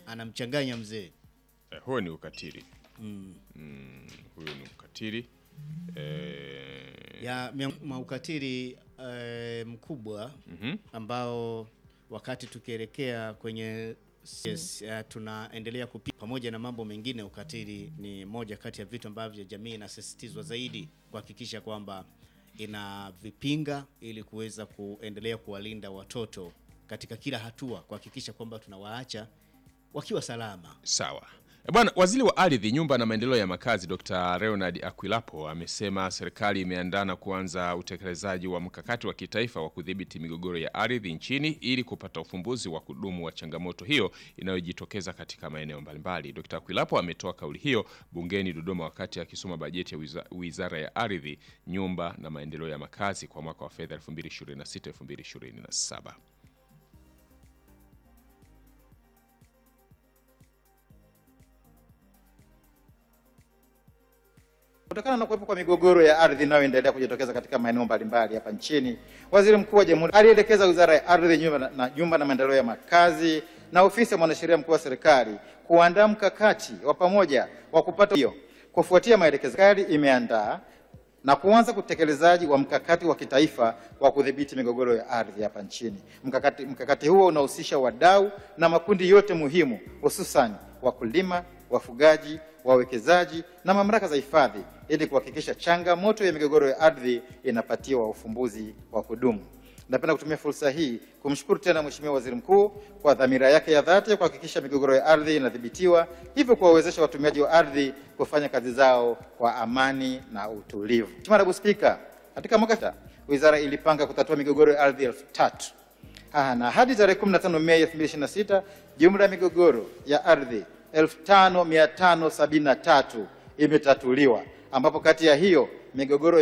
anamchanganya mzee. Eh, huo ni ukatili. Mm. Mm, huyo ni ukatili. Eh, ya mia- mwa ukatili eh, mkubwa mhm. ambao wakati tukielekea kwenye yes, uh, tunaendelea kupi pamoja na mambo mengine, ukatili ni moja kati ya vitu ambavyo jamii inasisitizwa zaidi kuhakikisha kwamba inavipinga ili kuweza kuendelea kuwalinda watoto katika kila hatua, kuhakikisha kwamba tunawaacha wakiwa salama. Sawa. E Bwana, waziri wa ardhi, nyumba na maendeleo ya makazi Dr. Leonard Akwilapo amesema serikali imeandaa na kuanza utekelezaji wa mkakati wa kitaifa wa kudhibiti migogoro ya ardhi nchini ili kupata ufumbuzi wa kudumu wa changamoto hiyo inayojitokeza katika maeneo mbalimbali. Dr. Akwilapo ametoa kauli hiyo bungeni Dodoma wakati akisoma bajeti ya wiza- Wizara ya Ardhi, Nyumba na Maendeleo ya Makazi kwa mwaka wa fedha 2026-2027. Kutokana na kuwepo kwa migogoro ya ardhi inayoendelea kujitokeza katika maeneo mbalimbali hapa nchini, Waziri Mkuu wa Jamhuri alielekeza Wizara ya Ardhi, Nyumba na, na, Nyumba na Maendeleo ya Makazi na Ofisi ya Mwanasheria Mkuu wa Serikali kuandaa mkakati wa pamoja wa kupata hiyo. Kufuatia maelekezo, serikali imeandaa na kuanza utekelezaji wa mkakati wa kitaifa wa kudhibiti migogoro ya ardhi hapa nchini. Mkakati, mkakati huo unahusisha wadau na makundi yote muhimu, hususan wakulima, wafugaji, wawekezaji na mamlaka za hifadhi ili kuhakikisha changamoto ya migogoro ya ardhi inapatiwa ufumbuzi wa kudumu. Napenda kutumia fursa hii kumshukuru tena Mheshimiwa Waziri Mkuu kwa dhamira yake ya dhati ya kuhakikisha migogoro ya ardhi inadhibitiwa, hivyo kuwawezesha watumiaji wa ardhi kufanya kazi zao kwa amani na utulivu. Mheshimiwa Naibu Spika, katika mwaka ta, wizara ilipanga kutatua migogoro ya ardhi elfu tatu Ah, na hadi tarehe 15 Mei 2026 jumla ya migogoro ya ardhi 5573 imetatuliwa ambapo kati ya hiyo migogoro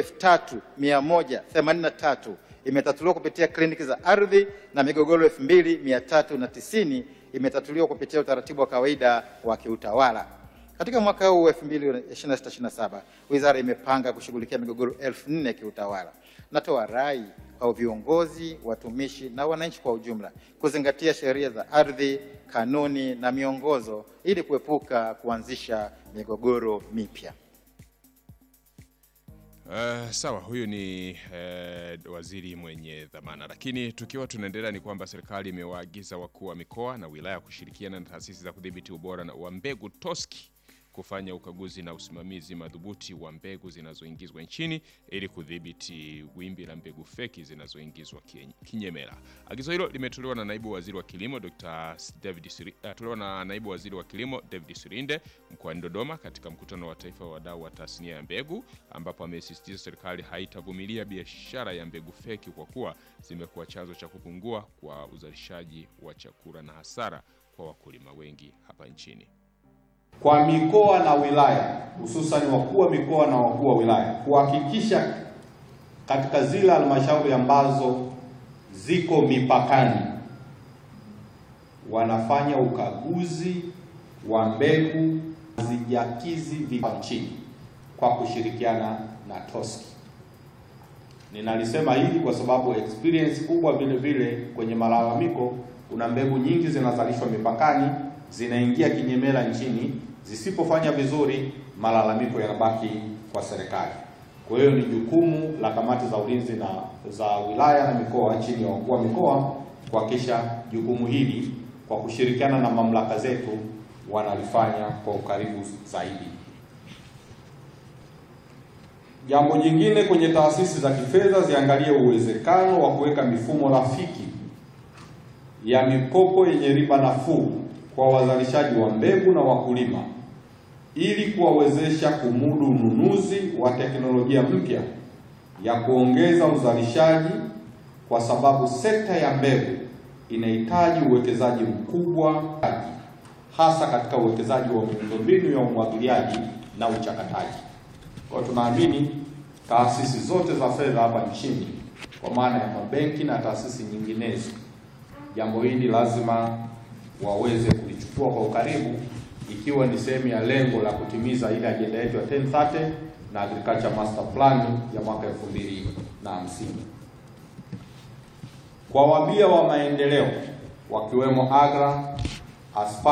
3183 imetatuliwa kupitia kliniki za ardhi na migogoro 2390 imetatuliwa kupitia utaratibu wa kawaida wa kiutawala. Katika mwaka huu 2026/27 wizara imepanga kushughulikia migogoro 4000 kiutawala. Natoa rai kwa viongozi, watumishi na wananchi kwa ujumla kuzingatia sheria za ardhi, kanuni na miongozo ili kuepuka kuanzisha migogoro mipya. Uh, sawa, huyu ni uh, waziri mwenye dhamana. Lakini tukiwa tunaendelea, ni kwamba serikali imewaagiza wakuu wa mikoa na wilaya kushirikiana na taasisi za kudhibiti ubora na- wa mbegu TOSCI kufanya ukaguzi na usimamizi madhubuti wa mbegu zinazoingizwa nchini ili kudhibiti wimbi la mbegu feki zinazoingizwa kien- kinyemela. Agizo hilo limetolewa na naibu waziri wa kilimo Dr. David Siri, uh, tolewa na naibu waziri wa kilimo David Sirinde mkoani Dodoma katika mkutano wa taifa wa wadau wa tasnia ya mbegu ambapo amesisitiza serikali haitavumilia biashara ya mbegu feki kwa kuwa zimekuwa chanzo cha kupungua kwa uzalishaji wa chakula na hasara kwa wakulima wengi hapa nchini. kwa mikoa na wilaya, hususan wakuu wa mikoa na wakuu wa wilaya kuhakikisha katika zile halmashauri ambazo ziko mipakani wanafanya ukaguzi wa mbegu zijakizi vipa nchini kwa kushirikiana na TOSCI. Ninalisema hili kwa sababu experience kubwa vile vile kwenye malalamiko, kuna mbegu nyingi zinazalishwa mipakani zinaingia kinyemela nchini, zisipofanya vizuri, malalamiko yanabaki kwa serikali. Kwa hiyo ni jukumu la kamati za ulinzi na za wilaya na mikoa chini ya wakuu wa mikoa kuhakikisha jukumu hili kwa kushirikiana na mamlaka zetu wanalifanya kwa ukaribu zaidi. Jambo jingine kwenye taasisi za kifedha ziangalie uwezekano wa kuweka mifumo rafiki ya mikopo yenye riba nafuu kwa wazalishaji wa mbegu na wakulima ili kuwawezesha kumudu ununuzi wa teknolojia mpya ya kuongeza uzalishaji, kwa sababu sekta ya mbegu inahitaji uwekezaji mkubwa, hasa katika uwekezaji wa miundombinu ya umwagiliaji na uchakataji. Kwa hiyo tunaamini taasisi zote za fedha hapa nchini kwa maana ya mabenki na taasisi nyinginezo, jambo hili lazima waweze kulichukua kwa ukaribu, ikiwa ni sehemu ya lengo la kutimiza ile ajenda yetu ya 1030 na Agriculture Master Plan ya mwaka 2050. Kwa wabia wa maendeleo wakiwemo AGRA, ASPA